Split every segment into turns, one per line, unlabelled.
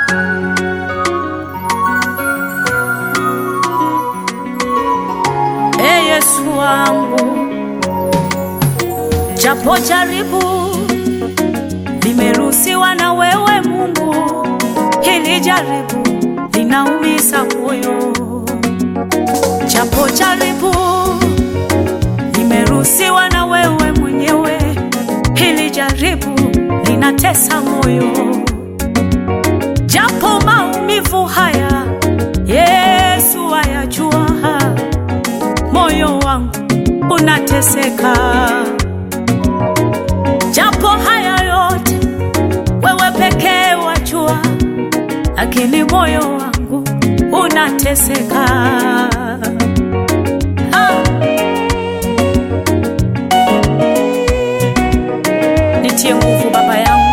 E Yesu wangu, japo jaribu limeruhusiwa na wewe Mungu, hili jaribu linaumiza moyo. Japo jaribu limeruhusiwa na wewe mwenyewe, hili jaribu linatesa moyo. Japo maumivu haya Yesu ayajua, moyo wangu unateseka. Japo haya yote wewe pekee wajua, lakini moyo wangu unateseka. Ah. Nitie nguvu Baba yangu,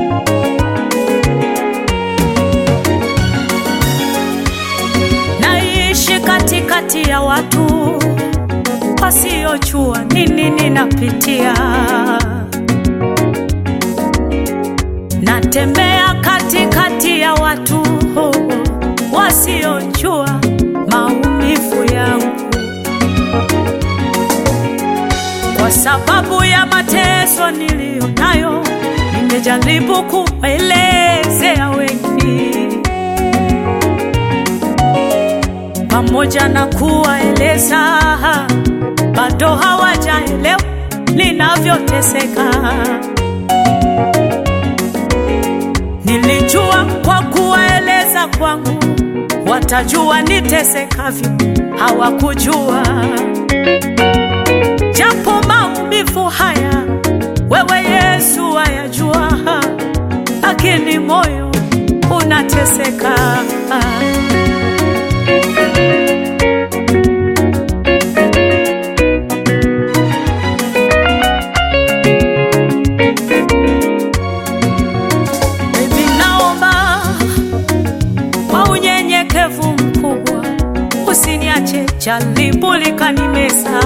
naishi katikati ya watu wasiojua nini ninapitia. Natembea katikati ya watu wasiojua maumivu yangu, kwa sababu ya mateso niliyo nayo. Nimejaribu kuelezea wengi, pamoja na kuwaeleza, bado hawajaelewa ninavyoteseka. Nilijua kwa kuwaeleza kwangu watajua nitesekavyo, hawakujua. Japo maumivu haya wewe Yesu wayajua, lakini moyo unateseka. Mimi naomba kwa unyenyekevu mkubwa, usiniache jaribu likanimeza.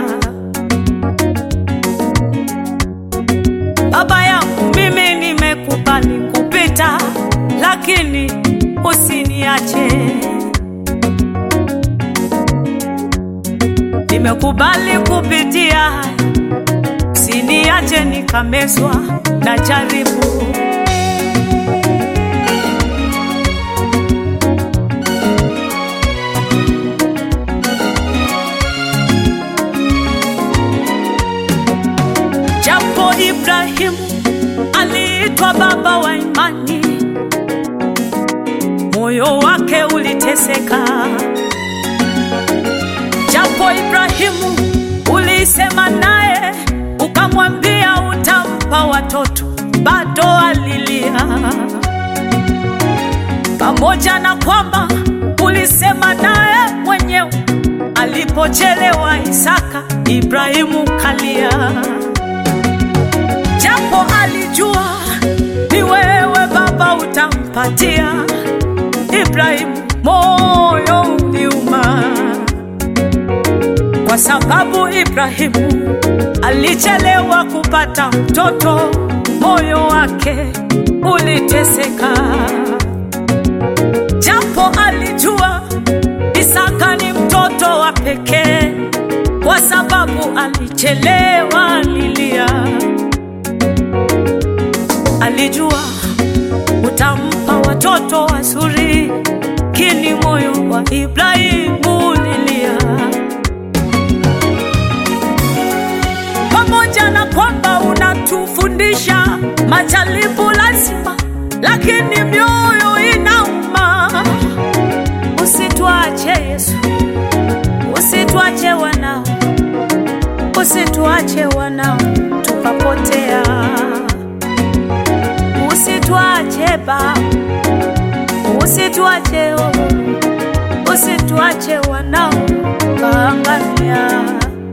Baba yangu, mimi nimekubali kupita, lakini usiniache. Nimekubali kupitia haya, usiniache nikamezwa na jaribu. Japo Ibrahimu aliitwa baba wa imani, moyo wake uliteseka. Japo Ibrahimu ulisema naye ukamwambia utampa watoto, bado alilia. Pamoja na kwamba ulisema naye mwenyewe, alipochelewa Isaka, Ibrahimu kalia japo alijua ni wewe Baba utampatia Ibrahimu, moyo uliuma, kwa sababu Ibrahimu alichelewa kupata mtoto, moyo wake uliteseka. Japo alijua Isaka ni mtoto wa pekee, kwa sababu alichelewa lilia alijua utampa watoto wazuri, kini moyo wa Ibrahimu lilia. Pamoja na kwamba unatufundisha majaribu lazima, lakini mioyo inauma. Usituache Yesu, usituache wanao, usituache wanao tukapotea usituache Baba, usituache oh, usituache wanao kaangamia.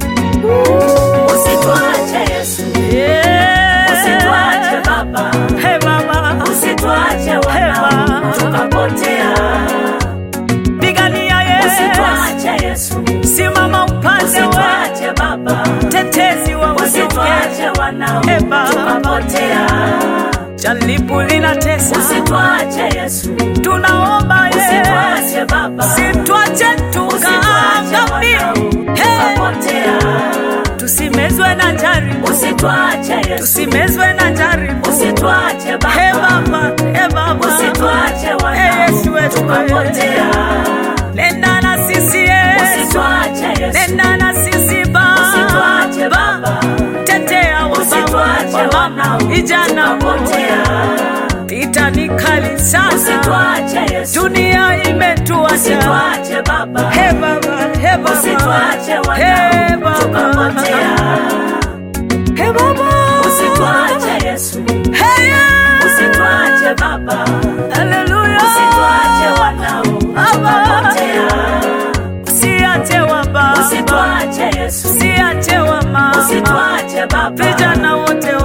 Usituache Yesu,
Yeah.
usituache Baba,
Hey Baba,
usituache
Hey,
wanao
Baba.
tukapotea.
pigania Yesu,
Usituache Yesu,
simama upande wa
usituache Baba,
tetezi wa wanyonge.
usituache wanao
Hey, Baba.
tukapotea.
jaribu linatesa,
Usituache Yesu,
tunaomba ye,
usituache Baba,
situache tukaangamie, Hey,
tukapotea.
tusimezwe na jaribu,
Usituache Yesu,
tusimezwe na jaribu.
usituache
He
Baba,
Baba, he Baba,
usituache
Hey, Yesu
wanao,
wetu,
tukapotea.
nenda na sisi Yesu,
Usituache Yesu,
nenda na sisi
Usituache
Baba,
Baba.
tetea wa
usituache
baba,
wanao,
vijana wote,
tukapotea.
vita ni kali sana,
Usituache Yesu,
dunia imetuacha.
usituache Baba,
He Baba, he Baba,
usituache
he
wanao,
Baba,
tukapotea.
he Baba,
Usituache Yesu,
Hey, yeah.
usituache Baba,
Hallelujah.
usituache wanao, tukapotea.
Usiache wa baba,
Usituache Yesu,
usiache wa mama,
usituache Baba,
vijana wote